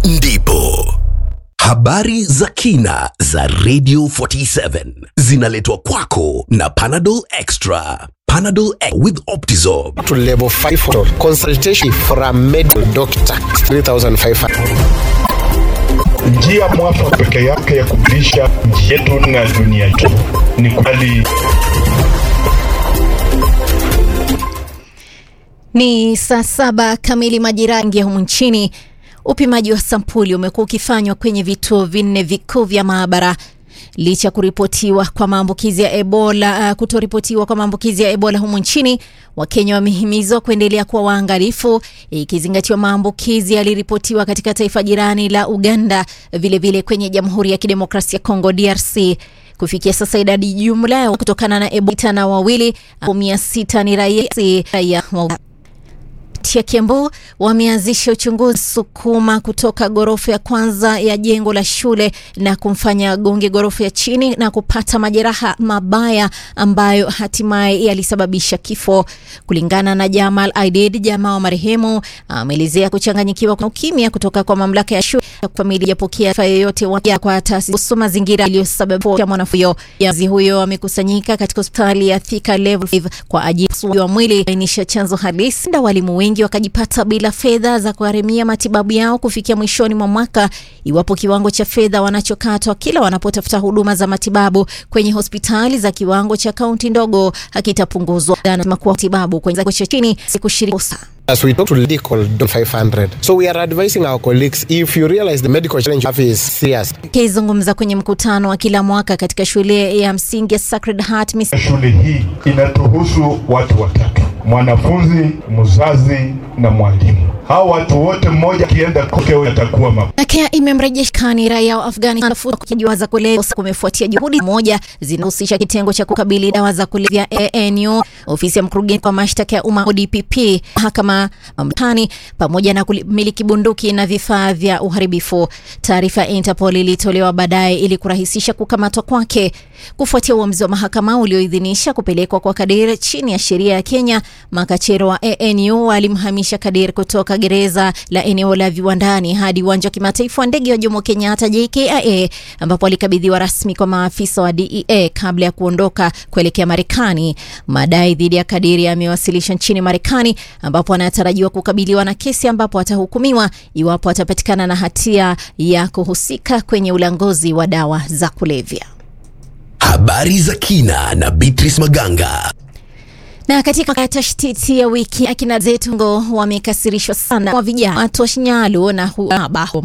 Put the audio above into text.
ndipo habari za kina za Radio 47 zinaletwa kwako na Panadol Extra. Panadol Extra with Optizorb. to level 5 hospital. Consultation for a medical doctor 3500 Njia mwafaka peke yake ya kubadilisha nchi yetu na dunia yetu ni kubali Ni saa saba kamili majira ya humu nchini. Upimaji wa sampuli umekuwa ukifanywa kwenye vituo vinne vikuu vya maabara licha ya kuripotiwa kwa maambukizi ya Ebola, uh, kutoripotiwa kwa maambukizi ya Ebola humu nchini. Wakenya wamehimizwa kuendelea kuwa waangalifu, ikizingatiwa maambukizi yaliripotiwa katika taifa jirani la Uganda, vilevile vile kwenye Jamhuri ya Kidemokrasia ya Kongo DRC. Kufikia sasa idadi jumla ya kutokana na Ebola na wawili mia sita ni raia raia wa ya Kiambu wameanzisha uchunguzi sukuma kutoka ghorofa ya kwanza ya jengo la shule na kumfanya gonge ghorofa ya chini na kupata majeraha mabaya ambayo hatimaye yalisababisha kifo. Kulingana na Jamal Aidid, jamaa wa marehemu, ameelezea kuchanganyikiwa kwa ukimya kutoka kwa mamlaka ya shule ya familia yapokea taarifa yoyote ya kwa taasisi kuhusu mazingira yaliyosababisha mwanafunzi huyo. Mzazi huyo amekusanyika katika hospitali ya Thika Level 5 kwa ajili ya mwili ainisha chanzo halisi, na walimu wengi wakajipata bila fedha za kugharimia matibabu yao kufikia mwishoni mwa mwaka, iwapo kiwango cha fedha wanachokatwa kila wanapotafuta huduma za matibabu kwenye hospitali za kiwango cha kaunti ndogo hakitapunguzwa. Anasema kuwa matibabu kwenye kiwango cha chini si kushiriki As we talk to medical 500. So we are advising our colleagues if you realize the medical challenge you have is serious. Akizungumza kwenye mkutano wa kila mwaka katika shule ya msingi ya Sacred Heart Miss shule hii inatuhusu watu watatu: mwanafunzi, mzazi na mwalimu. Hao watu wote, mmoja akienda koke atakuwa ma Kenya imemrejesha kani raia wa Afghanistan kujiwa za kulevya kumefuatia juhudi moja zinahusisha kitengo cha kukabili dawa za kulevya ANU, ofisi ya mkurugenzi wa mashtaka ya umma DPP, mahakama Marekani, pamoja na kumiliki bunduki na vifaa vya uharibifu. Taarifa ya Interpol ilitolewa baadaye ili kurahisisha kukamatwa kwake kufuatia uamuzi wa mahakama ulioidhinisha kupelekwa kwa Kadir chini ya sheria ya Kenya. Makachero wa ANU walimhamisha Kadir kutoka gereza la eneo la viwandani hadi uwanja wa kimataifa wa ndege wa Jomo Kenyatta JKIA, ambapo alikabidhiwa rasmi kwa maafisa wa DEA kabla ya kuondoka kuelekea Marekani. Madai dhidi ya Kadir yamewasilisha nchini Marekani, ambapo anatarajiwa kukabiliwa na kesi ambapo atahukumiwa iwapo atapatikana na hatia ya kuhusika kwenye ulanguzi wa dawa za kulevya. Habari za kina na Beatrice Maganga. Na katika tashtiti ya wiki akina zetu ngo wamekasirishwa sana wa vijana watu wa Shinyalu na huaba